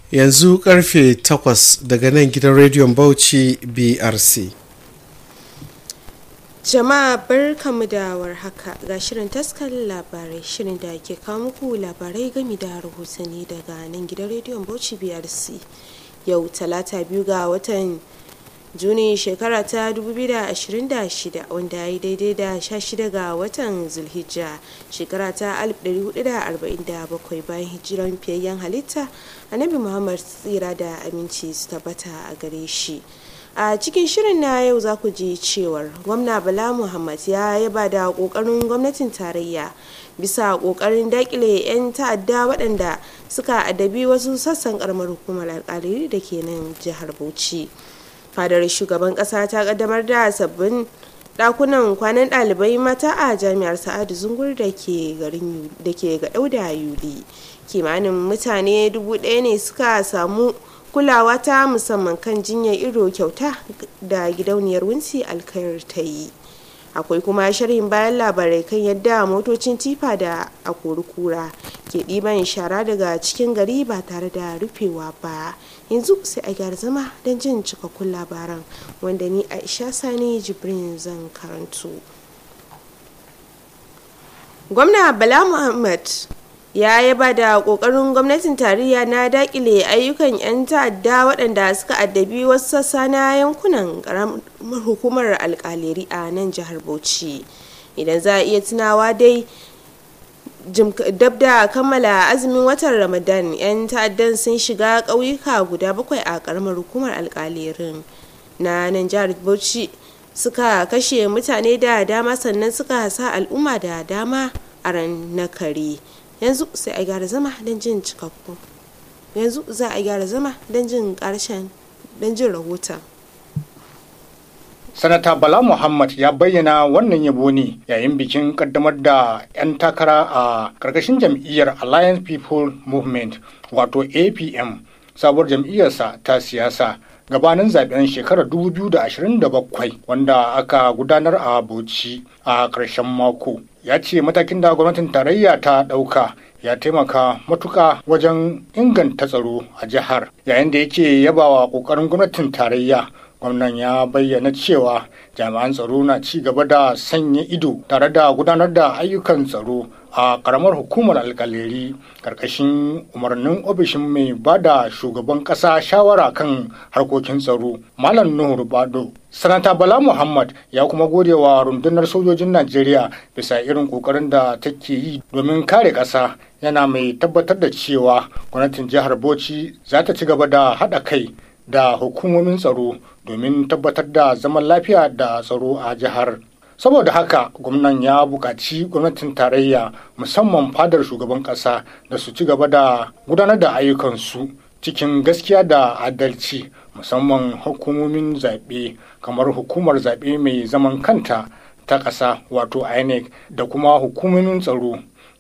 yanzu karfe 8 daga nan gidan rediyon bauchi brc jama'a barkamu da warhaka ga shirin taskar labarai shirin da ke kawo muku labarai gami da rahotanni daga nan gidan rediyon bauchi brc yau talata biyu ga watan juni shekara ta 2026 wanda ya yi daidai da 16 ga watan zulhijja shekara ta 1447 bayan hijiran fiyayyen halitta annabi muhammad tsira da aminci su tabbata a gare shi a cikin shirin na yau za ku ji cewar gwamna bala muhammad ya yaba da kokarin gwamnatin tarayya bisa kokarin dakile 'yan ta'adda waɗanda suka adabi wasu sassan karamar hukumar alkaliri da ke nan jihar bauchi fadar shugaban kasa ta kaddamar da sabbin dakunan kwanan ɗalibai mata a jami'ar sa'adu zungur da ke ga da yuli kimanin mutane dubu ɗaya ne suka samu kulawa ta musamman kan jinyar ido kyauta da gidauniyar wunsi alkayar ta yi akwai kuma sharhin bayan labarai kan yadda motocin tifa da a kura ke ɗiban shara daga cikin gari ba tare da rufewa ba yanzu sai a gyara zama don jin cikakkun labaran wanda ni aisha sani jibrin zan karantu gwamna bala muhammad ya yaba da kokarin gwamnatin tarayya na dakile ayyukan 'yan ta'adda waɗanda suka addabi wasu sassa na yankunan karamar hukumar alkaleri a nan jihar bauchi idan za a iya tunawa dai dab da kammala azumin watan ramadan 'yan ta'addan sun shiga ƙauyuka guda bakwai a karamar hukumar alkalerin na nan jihar bauchi suka kashe mutane da dama sannan suka sa al'umma da dama a ran na kare yanzu sai a gyara zama don jin cikakku yanzu za a gyara zama don jin karshen don jin rahoton sanata bala muhammad ya bayyana wannan yabo ne yayin bikin kaddamar da 'yan takara a karkashin jam'iyyar alliance people movement wato apm sabuwar jam'iyyarsa ta siyasa gabanin zaben shekarar 2027 wanda aka gudanar a bauchi a ƙarshen mako ya ce matakin da gwamnatin tarayya ta ɗauka ya taimaka matuka wajen inganta tsaro a jihar yayin da yake yabawa ƙoƙarin gwamnatin tarayya gwamnan ya bayyana cewa jami'an tsaro na ci gaba da sanya ido tare da gudanar da ayyukan tsaro a karamar hukumar alkaleri karkashin umarnin ofishin mai ba da shugaban kasa shawara kan harkokin tsaro malam nuhu rubado sanata bala muhammad ya kuma gode wa rundunar sojojin najeriya bisa irin kokarin da take yi domin kare kasa yana mai tabbatar da cewa gwamnatin jihar bauchi za ta ci gaba da haɗa kai da hukumomin tsaro domin tabbatar da zaman lafiya da tsaro a jihar saboda haka gwamnan ya buƙaci gwamnatin tarayya musamman fadar shugaban ƙasa da su ci gaba da gudanar da ayyukansu cikin gaskiya da adalci musamman hukumomin zaɓe kamar hukumar zaɓe mai zaman kanta ta ƙasa wato inec da kuma hukumomin tsaro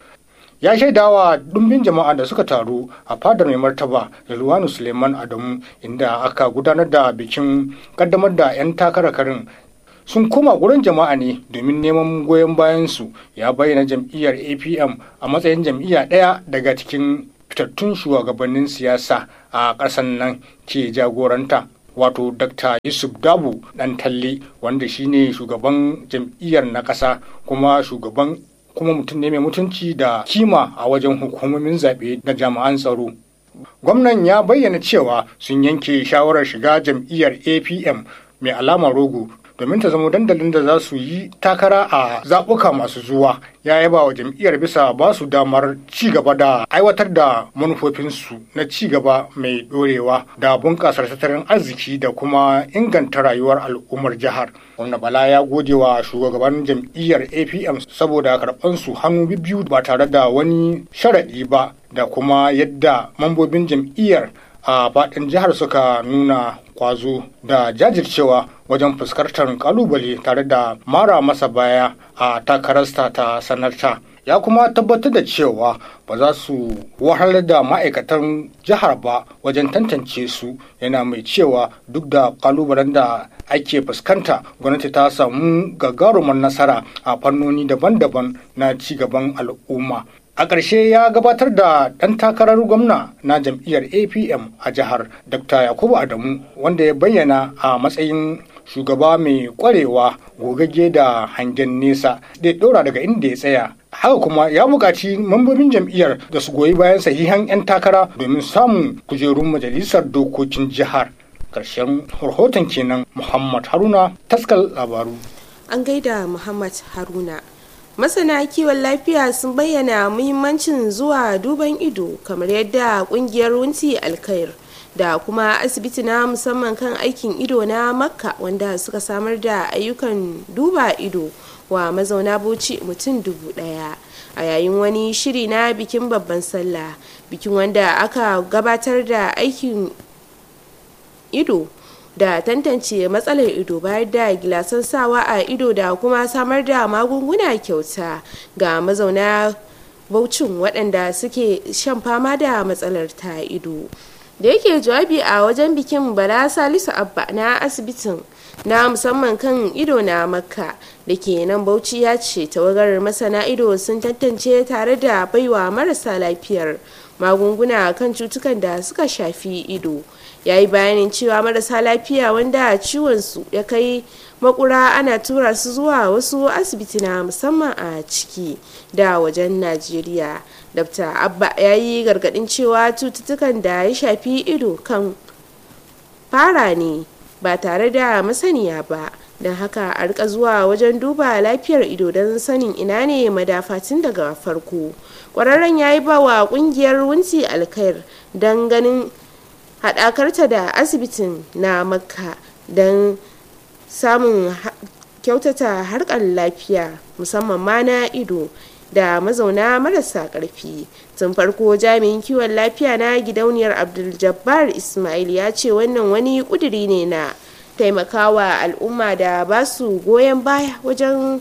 ya shaidawa ɗumbin jama'a da suka taru a fadar mai martaba Rilwanu Suleiman Adamu inda aka gudanar da bikin kaddamar da 'yan takarakarin sun koma gurin jama'a ne domin neman goyon bayansu ya bayyana jam'iyyar apm a matsayin jam'iyya ɗaya daga cikin fitattun shugabannin siyasa a ƙasar nan ke jagoranta wato dr yusuf dabu dan talle wanda shine shugaban jam'iyyar na ƙasa kuma shugaban kuma mutum ne mai mutunci da kima a wajen hukumomin zaɓe da jami'an tsaro. Gwamnan ya bayyana cewa sun yanke shawarar shiga jam'iyyar APM mai alamar rogo domin ta zama dandalin da za su yi takara a zaɓuka masu zuwa ya yaba wa jam'iyyar bisa ba su damar ci gaba da aiwatar da manufofinsu na ci gaba mai ɗorewa da bunƙasar tattalin arziki da kuma inganta rayuwar al'ummar jihar wanda bala ya gode wa shugaban jam'iyyar apm saboda karɓansu hannu biyu ba tare da wani sharaɗi ba da kuma yadda mambobin jam'iyyar a faɗin jihar suka nuna kwazo da jajircewa wajen fuskantar kalubale tare da mara masa baya a takararsa ta sanarta ya kuma tabbatar da cewa ba za su wahalar da ma'aikatan jihar ba wajen tantance su yana mai cewa duk da kalubalen da ake fuskanta gwamnati ta samu gagarumar nasara a fannoni daban-daban na cigaban al'umma a ƙarshe ya gabatar da ɗan takarar gwamna na jam'iyyar apm a jihar dr yakubu adamu wanda ya bayyana a matsayin shugaba mai ƙwarewa gogagge da hangen nesa da ya ɗora daga inda ya tsaya haka kuma ya buƙaci mambobin jam'iyyar da su goyi bayan sahihan 'yan takara domin samun kujerun majalisar dokokin jihar ƙarshen rahoton kenan muhammad haruna taskal labaru an gaida muhammad haruna masana kiwon lafiya sun bayyana muhimmancin zuwa duban ido kamar yadda kungiyar wunti alkair da kuma asibiti na musamman kan aikin ido na makka wanda suka samar da ayyukan duba ido wa mazauna bauchi mutum dubu daya a yayin wani shiri na bikin babban sallah bikin wanda aka gabatar da aikin ido da tantance matsalar ido bayar da gilasan sawa a ido da kuma samar da magunguna kyauta ga mazauna baucin waɗanda suke shan fama da matsalar ta ido da yake jawabi a wajen bikin bala salisu abba na asibitin na musamman kan ido na makka da ke nan bauchi ya ce tawagar masana ido sun tantance tare da baiwa marasa lafiyar magunguna kan cutukan da suka shafi ido ya yi bayanin cewa marasa lafiya wanda ciwonsu ya kai makura ana tura su zuwa wasu asibiti na musamman a ciki da wajen najeriya dr abba ya yi gargadin cewa cututtukan da ya shafi ido kan fara ne ba tare da masaniya ba don haka a rika zuwa wajen duba lafiyar ido don sanin ina ne madafatin daga farko kwararren ya yi ba wa kungiyar wunti alkair don ganin haɗakarta da asibitin na makka don samun kyautata harkar lafiya musamman ma na ido da mazauna marasa ƙarfi tun farko jami'in kiwon lafiya na gidauniyar abdul jabbar ismail ya ce wannan wani ƙuduri ne na taimakawa al'umma da ba su goyon baya wajen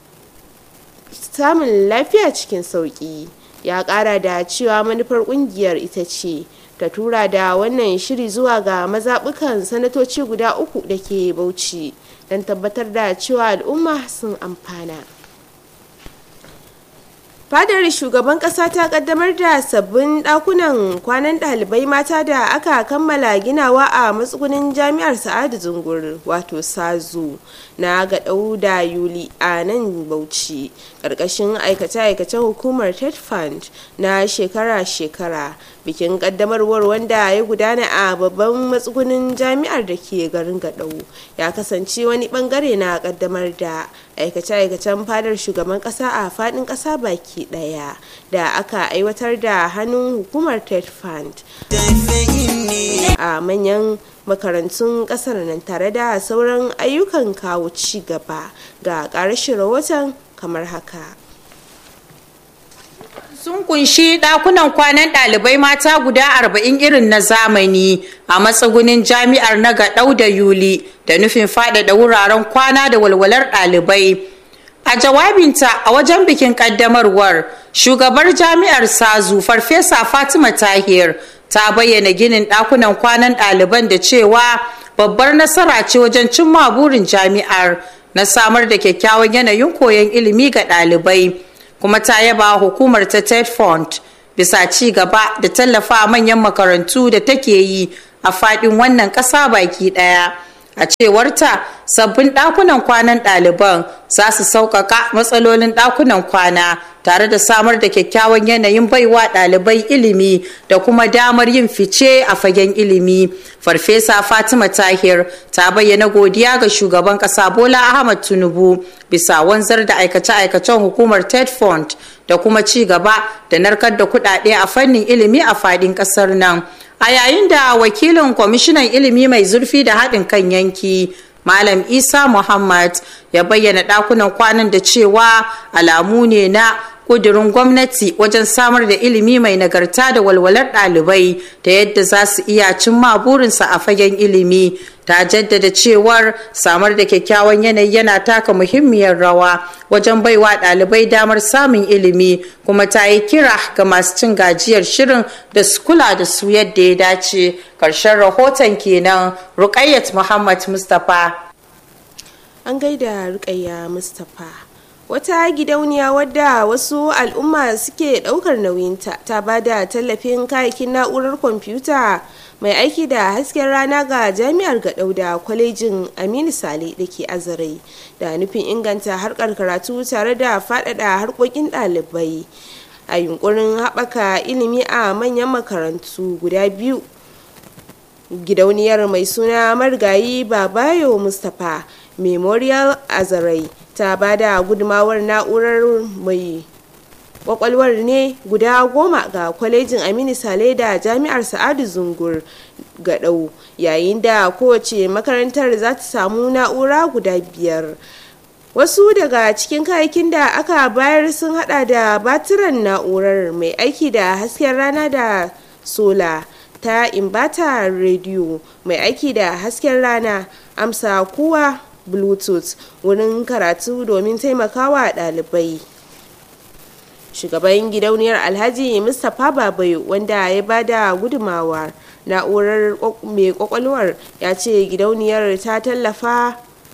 samun lafiya cikin sauƙi ya ƙara da cewa manufar ƙungiyar ita ce ta tura da wannan shiri zuwa ga mazaɓukan sanatoci guda uku da ke bauchi don tabbatar da cewa al'umma sun amfana fadar shugaban kasa ta kaddamar da sabbin dakunan kwanan dalibai mata da aka kammala ginawa a matsugunin jami'ar sa'adu zungur wato sazu na gaɗau da yuli a nan bauchi ƙarƙashin aikace-aikacen hukumar ted fund na shekara-shekara bikin kaddamarwar wanda ya gudana a babban matsugunin jami'ar da ke garin gaɗau ya kasance wani bangare na kaddamar da aikace-aikacen fadar shugaban kasa a fadin kasa baki daya da aka aiwatar da hannun hukumar ted fund a manyan makarantun kasar nan tare da sauran ayyukan kawo ci gaba ga ƙarashin rahoton kamar haka sun kunshi dakunan kwanan ɗalibai mata guda arba'in irin na zamani a matsugunin jami'ar na gaɗau da yuli da nufin faɗaɗa wuraren kwana da walwalar ɗalibai a jawabinta a wajen bikin ƙaddamarwar shugabar jami'ar sazu farfesa fatima tahir ta bayyana ginin ɗakunan kwanan ɗaliban da cewa babbar nasara ce wajen cimma burin jami'ar na samar da kyakkyawan yanayin koyon ilimi ga ɗalibai. kuma ta yaba hukumar ta ted fund bisa ci gaba da tallafa manyan makarantu da take yi a fadin wannan ƙasa baki ɗaya a cewarta sabbin ɗakunan kwanan ɗaliban za su sauƙaƙa matsalolin ɗakunan kwana tare da samar da kyakkyawan yanayin baiwa ɗalibai ilimi da kuma damar yin fice a fagen ilimi farfesa fatima tahir ta bayyana godiya ga shugaban ƙasa bola ahmad tinubu bisa wanzar da aikace-aikacen hukumar ted fund da kuma ci gaba da narkar da kuɗaɗe a fannin ilimi a faɗin ƙasar nan a yayin da wakilin kwamishinan ilimi mai zurfi da haɗin kan yanki malam isa muhammad ya bayyana ɗakunan kwanan da cewa alamu ne na ƙudurin gwamnati wajen samar da ilimi mai nagarta da walwalar ɗalibai da yadda za su iya cimma burinsa a fagen ilimi ta jaddada cewar samar da kyakkyawan yanayi yana taka muhimmiyar rawa wajen baiwa ɗalibai damar samun ilimi kuma ta yi kira ga masu cin gajiyar shirin da su kula da su yadda ya dace ƙarshen rahoton kenan rukayyat muhammad mustapha an gaida rukayya mustapha wata gidauniya wadda wasu al'umma suke daukar nauyinta ta ba da tallafin kayakin na'urar kwamfuta mai aiki da hasken rana ga jami'ar gadau da kwalejin aminu sale da ke azarai da nufin inganta harkar karatu tare da faɗaɗa harkokin ɗalibai a yunkurin haɓaka ilimi a manyan makarantu guda biyu gidauniyar mai suna marigayi babayo mustapha memorial azarai ta ba da gudumawar na'urar mai kwakwalwar ne guda goma ga kwalejin aminu sale da jami'ar sa'adu zungur gadau yayin da kowace makarantar za ta samu na'ura guda biyar wasu daga cikin kayakin da aka bayar sun hada da batiran na'urar mai aiki da hasken rana da sola ta imbata rediyo mai aiki da hasken rana amsa kuwa bluetooth wurin karatu domin taimakawa ɗalibai shugaban gidauniyar alhaji mustapha babai wanda ya bada gudumawa na'urar mai kwakwalwar ya ce gidauniyar ta tallafa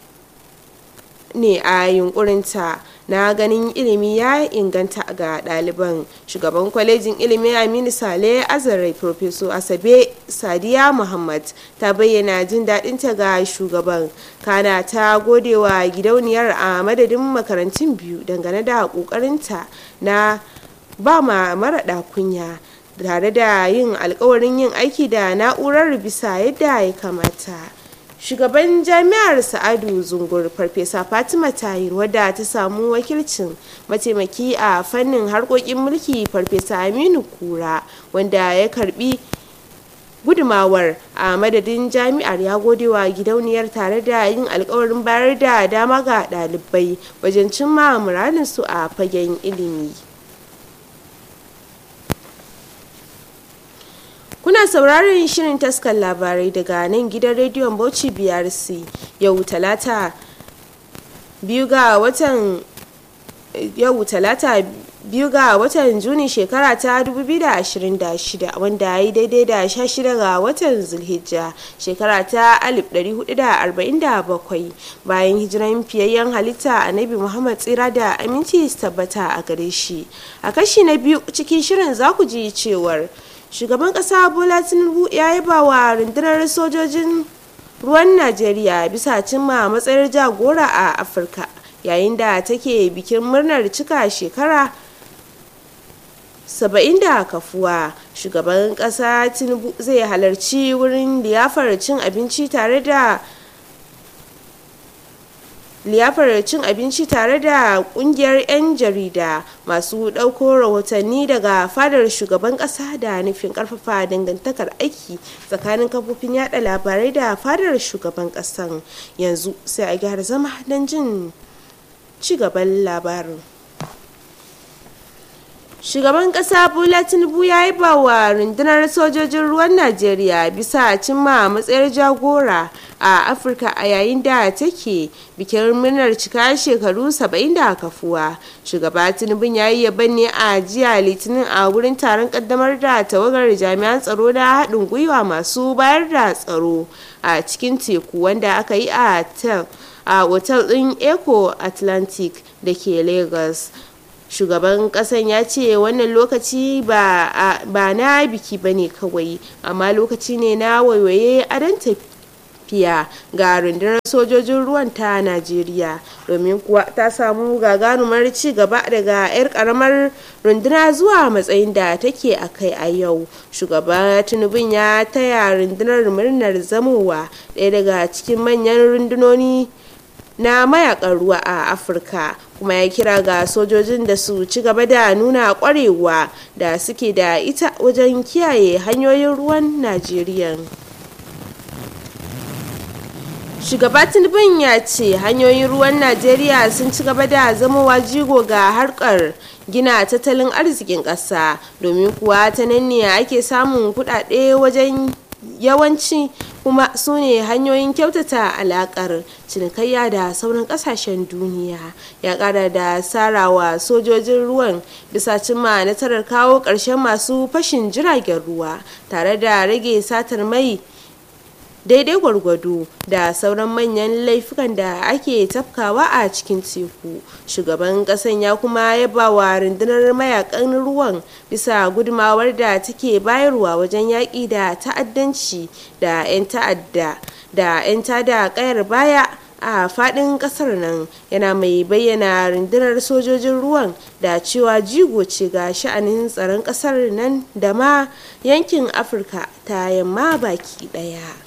ne a yunkurinta na ganin ilimi ya inganta ga ɗaliban shugaban kwalejin ilimin aminu sale azarai professor asabe sadiya muhammad ta bayyana jin daɗinta ga shugaban kana ta godewa gidauniyar a madadin makarantun biyu dangane da ƙoƙarinta na ba ma maraɗa kunya tare da yin alkawarin yin aiki da na'urar bisa yadda ya kamata shugaban jami'ar sa'adu zungur farfesa fatima tahir wadda ta samu wakilcin mataimaki a fannin harkokin mulki farfesa aminu kura wanda ya karbi gudumawar a madadin jami'ar ya gode wa gidauniyar tare da yin alkawarin bayar da dama ga ɗalibai wajen cimma muradinsu a fagen ilimi Kuna sauraron shirin taskar labarai daga nan gidan rediyon Bauchi BRC yau talata biyu ga watan yau talata biyu ga watan Juni shekara ta 2026 wanda ya yi daidai da 16 ga watan Zulhijja shekara ta 1447 bayan hijiran fiyayyen halitta annabi Muhammad tsira da aminci su tabbata a gare shi. A kashi na biyu cikin shirin za ku ji cewar shugaban kasa bola tinubu ya yaba wa rundunar sojojin ruwan najeriya bisa cimma matsayar jagora a afirka yayin da take bikin murnar cika shekara saba'in da kafuwa shugaban kasa tinubu zai halarci wurin liyafar cin abinci tare da liyafar cin abinci tare da kungiyar 'yan jarida masu ɗauko rahotanni daga fadar shugaban ƙasa da nufin ƙarfafa dangantakar aiki tsakanin kafofin yada labarai da fadar shugaban ƙasan yanzu sai a gyara zama don jin ci gaban labarin shugaban kasa bola tinubu ya yi ba wa rundunar sojojin ruwan najeriya bisa cimma matsayar jagora a afirka a yayin da take bikin murnar cika shekaru 70 da kafuwa shugaba tinubu ya yi yaban ne a jiya litinin a wurin taron kaddamar da tawagar jami'an tsaro na haɗin gwiwa masu bayar da tsaro a cikin teku wanda aka yi a otal ɗin eco atlantic da ke lagos shugaban kasan ya ce wannan lokaci ba na biki ba ne kawai amma lokaci ne na waiwaye adon tafiya ga rundunar sojojin ruwan ta najeriya domin kuwa ta samu gagarumar ci gaba daga 'yar karamar runduna zuwa matsayin da take a kai a yau shugaba tinubun ya taya rundunar murnar zamowa ɗaya daga cikin manyan rundunoni na mayakan ruwa a afirka kuma ya kira ga sojojin da su ci gaba da nuna kwarewa da suke da ita wajen kiyaye hanyoyin ruwan najeriya shugaba tinubun ya ce hanyoyin ruwan najeriya sun ci gaba da zamowa jigo ga harkar gina tattalin arzikin ƙasa domin kuwa ta nan ne ake samun kuɗaɗe wajen yawanci kuma su ne hanyoyin kyautata alakar cinikayya da sauran kasashen duniya ya kara da sarawa sojojin ruwan bisa cimma nasarar kawo ƙarshen masu fashin jiragen ruwa tare da rage satar mai daidai gwargwado da sauran manyan laifukan da ake tafkawa a cikin teku shugaban kasan ya kuma yaba wa rundunar mayakan ruwan bisa gudumawar da take bayarwa wajen yaƙi da ta'addanci da 'yan ta'adda da 'yan tada kayar baya a fadin kasar nan yana mai bayyana rundunar sojojin ruwan da cewa jigo ce ga sha'anin tsaron kasar nan da ma yankin afirka ta yamma baki daya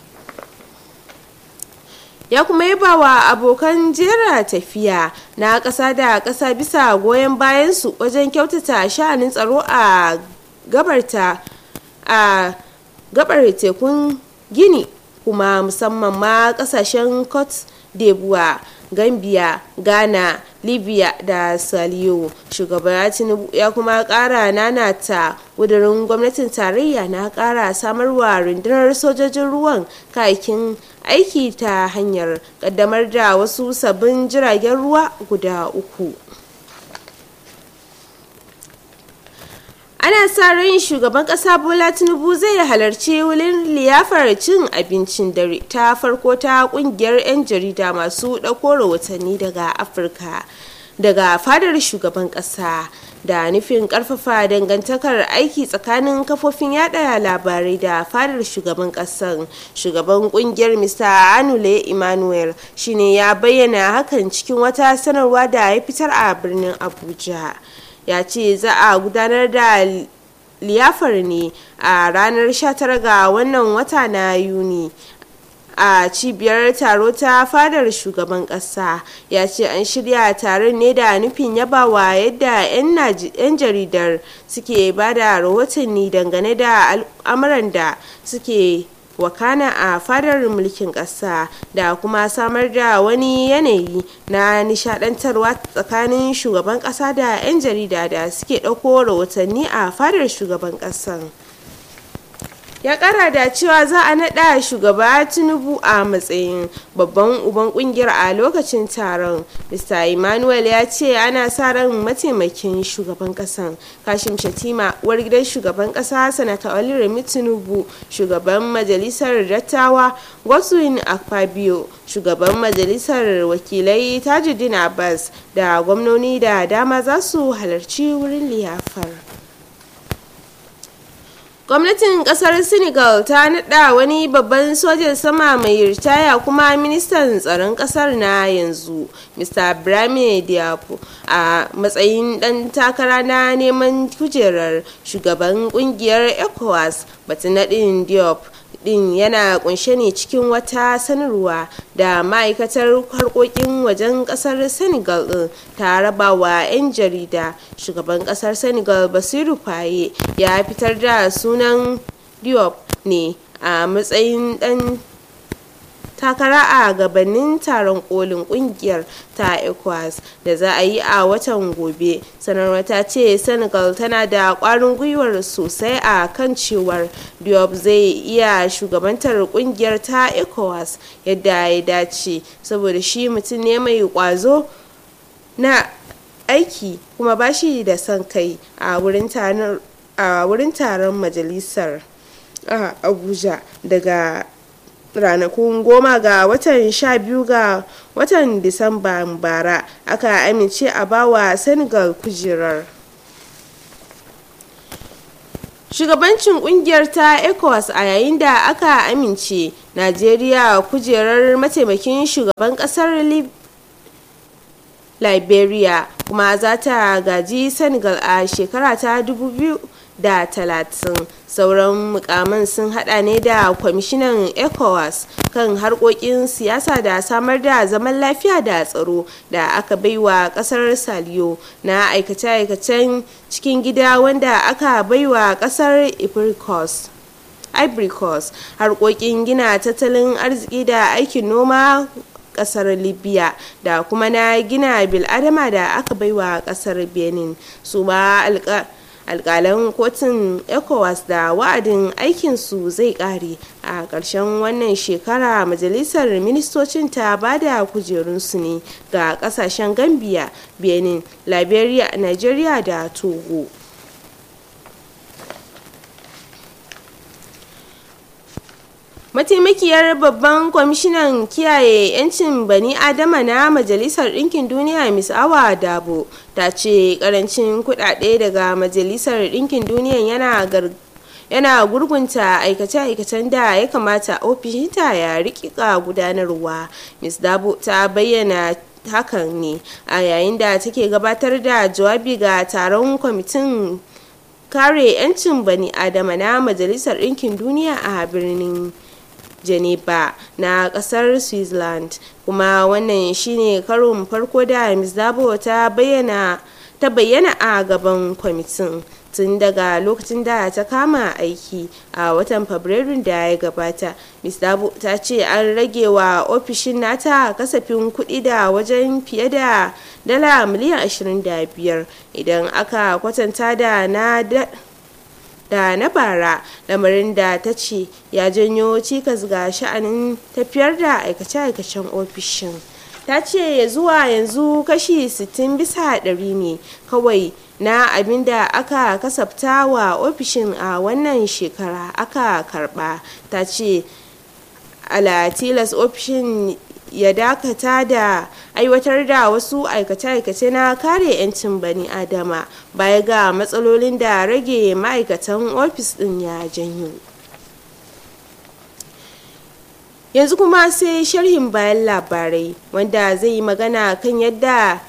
ya kuma yaba wa abokan jera tafiya na ƙasa da ƙasa bisa goyon bayansu wajen kyautata sha'anin tsaro a gabarta a gabar tekun gini kuma musamman ma ƙasashen cote d'ivoire gambia ghana libya da saliyo shugaba tinubu ya kuma kara nanata wudurin gwamnatin tarayya na kara samarwa rundunar sojojin ruwan kayakin aiki ta hanyar kaddamar da wasu sabbin jiragen ruwa guda uku ana sa ran shugaban kasa bola tinubu zai halarci wurin liyafar cin abincin dare ta farko ta kungiyar 'yan jarida masu ɗauko rahotanni daga afirka daga fadar shugaban kasa da nufin karfafa dangantakar aiki tsakanin kafofin yada labarai da fadar shugaban kasan shugaban kungiyar mr anule emmanuel shine ya bayyana hakan cikin wata sanarwa da ya fitar a birnin abuja ya ce za a gudanar da liyafar ne a ranar 19 ga wannan wata na yuni a cibiyar taro ta fadar shugaban kasa ya ce an shirya taron ne da nufin yabawa yadda 'yan jaridar suke ba da rahotanni dangane da al'amuran da suke wakana a fadar mulkin ƙasa da kuma samar da wani yanayi na nishadantarwa tsakanin shugaban ƙasa da 'yan jarida da suke ɗauko rahotanni a fadar shugaban ƙasan. ya kara da cewa za a naɗa shugaba tinubu a matsayin babban uban kungiyar a lokacin taron mr emmanuel ya ce ana sa ran mataimakin shugaban kasan kashim shatima uwar gidan shugaban kasa sanata oliremi tinubu shugaban majalisar dattawa goswin akpabio shugaban majalisar wakilai tajuddin abbas da gwamnoni da dama za su halarci wurin liyafar gwamnatin kasar senegal ta nada wani babban sojan sama mai ritaya kuma ministan tsaron kasar na yanzu mr brahim diapo a matsayin dan takara na neman kujerar shugaban kungiyar ecowas batun nadin diop din yana kunshe ne cikin wata sanarwa da ma'aikatar harkokin wajen kasar senegal din ta raba wa 'yan jarida shugaban kasar senegal basiru faye ya fitar da sunan diop ne a matsayin dan takara a gabanin taron kolin kungiyar ta ecowas da za a yi a watan gobe sanarwa ta ce senegal tana da kwarin gwiwar sosai a kan cewar diop zai iya shugabantar kungiyar ta ecowas yadda ya dace saboda shi mutum ne mai kwazo na aiki kuma ba shi da son kai a wurin taron majalisar a abuja daga ranakun goma ga watan sha biyu ga watan disamba bara aka amince a bawa senegal kujerar shugabancin kungiyar ta ecowas a yayin da aka amince najeriya kujerar mataimakin shugaban kasar liberia kuma za ta gaji senegal a shekara ta 2000 da talatin sauran mukaman sun hada ne da kwamishinan ecowas kan harkokin siyasa da samar da zaman lafiya da tsaro da aka baiwa kasar saliyo na aikace-aikacen cikin gida wanda aka baiwa kasar ivory coast harkokin gina tattalin arziki da aikin noma kasar libya da kuma na gina biladama da aka baiwa kasar benin su ma alkalan kotun ecowas da wa'adin aikinsu zai kare a ƙarshen wannan shekara majalisar ministocin ta ba da kujerunsu ne ga ƙasashen gambia benin liberia nigeria da togo mataimakiyar babban kwamishinan kiyaye 'yancin bani adama na majalisar ɗinkin duniya miss awa dabo ta ce karancin kudade daga majalisar ɗinkin duniya yana yana gurgunta aikace-aikacen da ya kamata ofishinta ya rikika gudanarwa miss dabo ta bayyana hakan ne a yayin da take gabatar da jawabi ga taron kwamitin kare 'yancin bani adama na majalisar ɗinkin duniya a birnin geneva na kasar switzerland kuma wannan shine karon farko da ms dabo ta bayyana ta bayyana a gaban kwamitin tun daga lokacin da ta kama aiki a watan fabrairun da ya gabata ms dabo ta ce an rage wa ofishin nata kasafin kuɗi da wajen fiye da dala miliyan 25 idan aka kwatanta da na da na bara lamarin da ta ce ya janyo cikas ga sha'anin tafiyar da aikace-aikacen ofishin ta ce zuwa yanzu kashi 60 bisa ɗari ne kawai na abin da aka kasafta wa ofishin a wannan shekara aka karba ta ce ala tilas ofishin ya dakata da aiwatar da wasu aikace-aikace na kare 'yancin bani adama baya ga matsalolin da rage ma'aikatan ofis din ya janyo yanzu kuma sai sharhin bayan labarai wanda zai yi magana kan yadda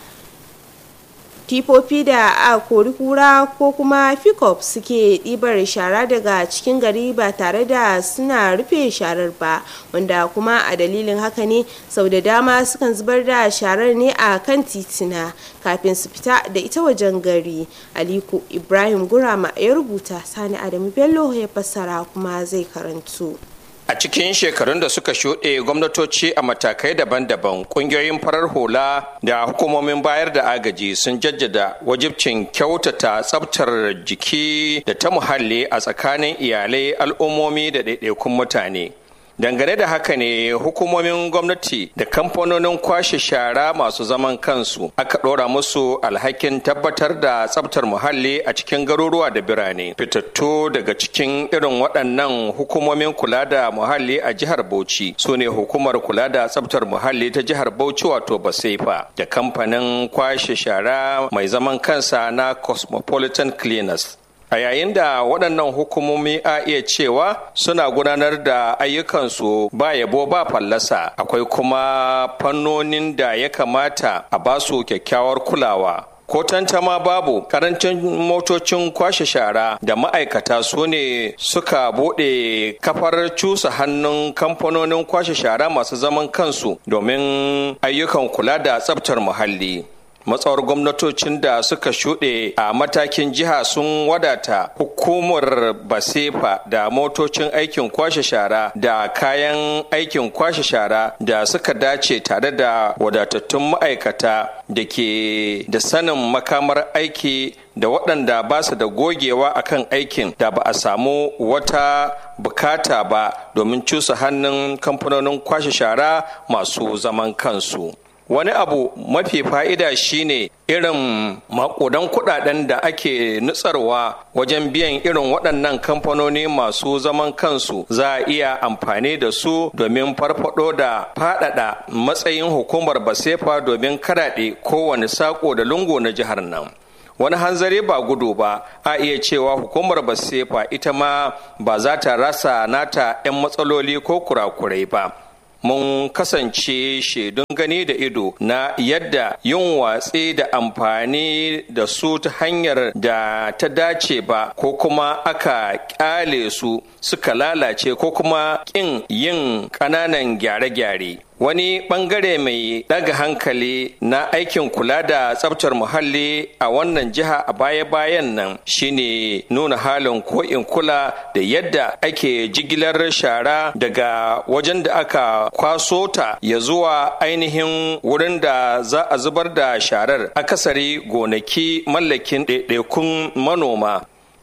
tifofi da a kori kura ko kuma pickup suke ɗibar shara daga cikin gari ba tare da suna rufe sharar ba wanda kuma a dalilin haka ne sau da dama sukan zubar da sharar ne a kan titina kafin su fita da ita wajen gari aliko ibrahim gurama ya rubuta sani adamu bello ya fassara kuma zai karantu A cikin shekarun da suka shuɗe gwamnatoci a matakai daban-daban ƙungiyoyin farar hula da hukumomin bayar da agaji sun jaddada wajibcin kyautata tsabtar jiki da ta muhalli a tsakanin iyalai al'ummomi da ɗaiɗaikun mutane. dangane da haka ne hukumomin gwamnati da kamfanonin kwashe shara masu zaman kansu aka ɗora musu alhakin tabbatar da tsabtar muhalli a cikin garuruwa da birane fitattu daga cikin irin waɗannan hukumomin kula da muhalli a jihar bauchi su ne hukumar kula da tsabtar muhalli ta jihar bauchi wato basefa da kamfanin kwashe shara mai zaman kansa na cosmopolitan cleaners a yayin da waɗannan hukumomi a iya cewa suna gudanar da ayyukansu ba yabo ba fallasa akwai kuma fannonin da ya kamata a basu kyakkyawar kulawa ko tantama babu karancin motocin kwashe shara da ma'aikata su ne suka bude kafar cusa hannun kamfanonin kwashe shara masu zaman kansu domin ayyukan kula da tsabtar muhalli matsawar gwamnatocin da suka shuɗe a matakin jiha sun wadata hukumar basefa da motocin aikin kwashe shara da kayan aikin kwashe shara da suka dace tare da wadatattun ma'aikata da ke da sanin makamar aiki da waɗanda ba su da gogewa akan aikin da ba a samu wata bukata ba domin cusa hannun kamfanonin kwashe shara masu zaman kansu. wani abu mafi fa'ida shine irin makudan kudaden da ake nutsarwa wajen biyan irin waɗannan kamfanoni masu zaman kansu za a iya amfani da su domin farfado da faɗaɗa matsayin hukumar basefa domin karaɗe kowane sako da lungu na jihar nan wani hanzari ba gudu ba a iya cewa hukumar basefa ita ma ba za ta rasa nata 'yan matsaloli ko kurakurai ba mun kasance shaidun gani da ido na yadda yin watsi da amfani da su ta hanyar da ta dace ba ko kuma aka kyale su suka lalace ko kuma ƙin yin ƙananan gyare-gyare wani bangare mai daga hankali na aikin kula da tsabtar muhalli a wannan jiha a baya-bayan nan shine nuna halin ko'in kula da yadda ake jigilar shara daga wajen da aka kwaso ta ya zuwa ainihin wurin da za a zubar da sharar akasari gonaki mallakin ɗaiɗaikun manoma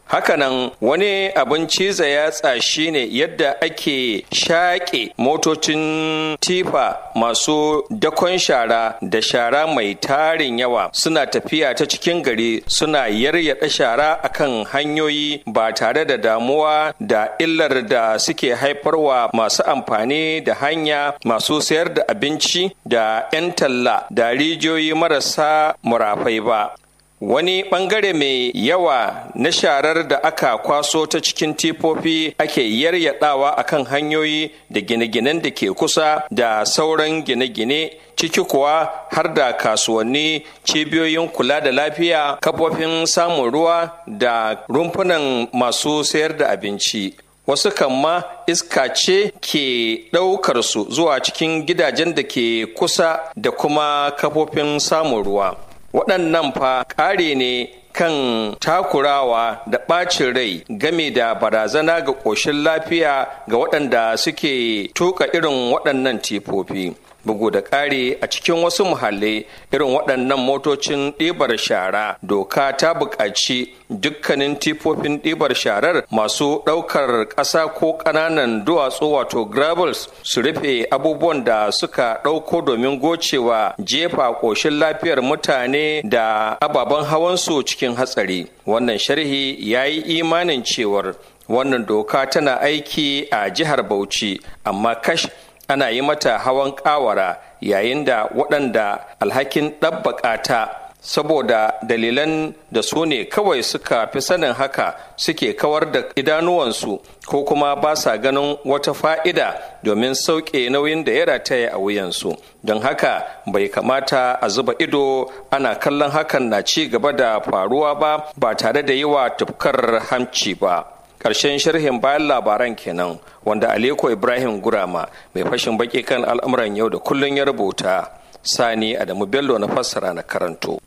hakanan wani abin ciza yatsa shine yadda ake shaƙe motocin tifa masu dakon shara da shara mai tarin yawa suna tafiya ta cikin gari suna yaryada shara akan hanyoyi ba tare da damuwa da illar da suke haifarwa masu amfani da hanya masu sayar da abinci da 'yan talla da rijiyoyi marasa murafai ba wani bangare mai yawa na sharar da aka kwaso ta cikin tifofi ake yaryadawa akan hanyoyi da gine-ginen da ke kusa da sauran gine-gine ciki kuwa har da kasuwanni cibiyoyin kula da lafiya kafofin samun ruwa da rumfunan masu sayar da abinci wasu kan ma iska ce ke ɗaukar su zuwa cikin gidajen da ke kusa da kuma kafofin samun ruwa waɗannan fa ƙare ne kan takurawa da ɓacin rai game da barazana ga ƙoshin lafiya ga waɗanda suke tuka irin waɗannan tifofi bugu da ƙari a cikin wasu muhallai irin waɗannan motocin ɗibar shara doka ta buƙaci dukkanin tifofin ɗibar sharar masu ɗaukar ƙasa ko ƙananan duwatsu wato gravels su rufe abubuwan da suka ɗauko domin gocewa jefa ƙoshin lafiyar mutane da ababen hawansu cikin hatsari wannan sharhi ya yi imanin cewar wannan doka tana aiki a jihar bauchi amma kash ana yi mata hawan kawara yayin da waɗanda alhakin ɗabbaƙa ta saboda dalilan da su ne kawai suka fi sanin haka suke kawar da idanuwansu ko kuma ba sa ganin wata fa'ida domin sauƙe nauyin da ya rataya a wuyansu don haka bai kamata a zuba ido ana kallon hakan na ci gaba da faruwa ba ba tare da yi wa tufkar hamci ba ƙarshen sharhin bayan labaran kenan wanda Aliko Ibrahim Gurama mai fashin baki kan al'amuran yau da kullun ya rubuta Sani Adamu Bello na fassara na karanto.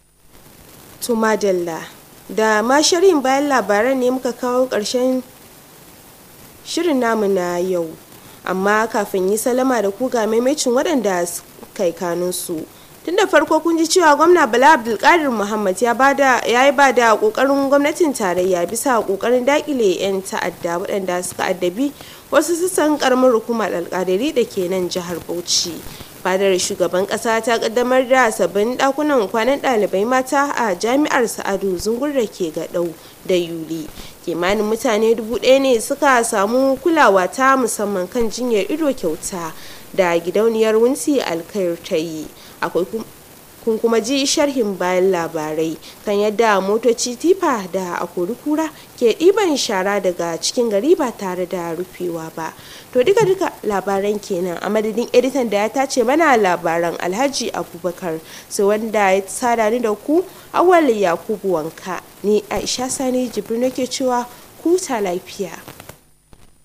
To madalla da ma sharhin bayan labaran ne muka kawo ƙarshen shirin namu na yau amma kafin yi salama da ku ga maimacin waɗanda kai kanunsu. tun da farko kun ji cewa gwamna bala abdulkadir muhammad ya yi ba da kokarin gwamnatin tarayya bisa kokarin dakile 'yan ta'adda waɗanda suka addabi wasu sassan karamar hukumar alkadari da ke nan jihar bauchi fadar shugaban kasa ta kaddamar da sabbin dakunan kwanan ɗalibai mata a jami'ar sa'adu zungur da ke gaɗau da yuli kimanin mutane dubu ɗaya ne suka samu kulawa ta musamman kan jinyar ido kyauta da gidauniyar wunsi alkair ta yi akwai kun kuma ji sharhin bayan labarai kan yadda motoci tifa da akori kura ke ɗiban shara daga cikin gari ba tare da rufewa ba to duka duka labaran kenan a madadin editan da ya tace mana labaran alhaji abubakar sai wanda ya sada ni da ku awal yakubu wanka ni aisha sani jibrin nake cewa kuta lafiya